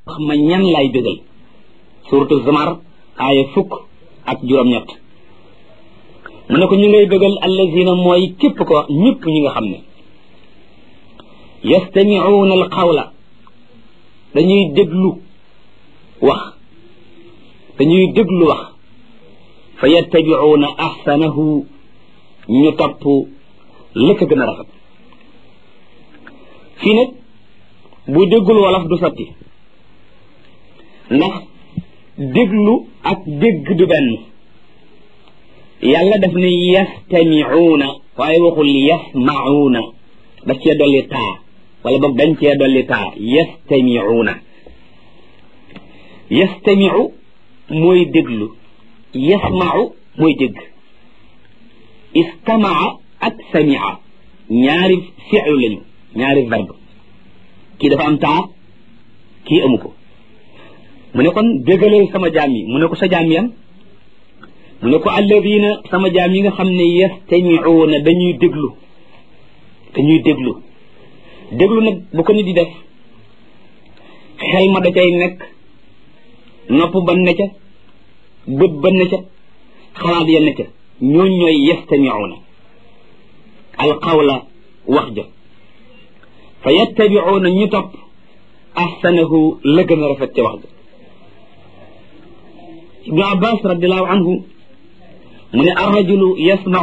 wax ma ñan laay bégal suratu zamar aaya fukk ak juróom-ñett mu ne ko ñu ngay bégal allazina mooy képp ko ñëpp ñi nga xam ne yastamiuuna al qawla dañuy déglu wax dañuy déglu wax fa yattabiuuna ahsanahu ñu topp la ko gën a rafet fii nag bu déggul wolof du sotti ndax déglu ak dégg du benn yàlla daf ne yastamiuuna waaye waxul yasmauuna daf cee dolli taa wala boog dañ cee dolli taa yastamiuuna yastamiu mooy déglu yasmau mooy dégg istamaa ak samia ñaari fi'lu lañu ñaari verbe kii dafa am taa kii amu ko mu ne kon déggalal sama jaam yi mu ne ko sa jaam yan mu ne ko alladina sama jaam yi nga xam ne yastamiuuna dañuy déglu dañuy déglu déglu nag bu ko nit di def xel ma da cay nekk nopp ba ne ca bët ba ne ca xalaat ya ne ca ñooñ ñooy yastamiuuna alqawla wax ja fa yattabiuuna ñu topp ahsanahu la gën a rafet ca wax ja ibnu abbas radiallahu anhu mu ne arrajulu yasmau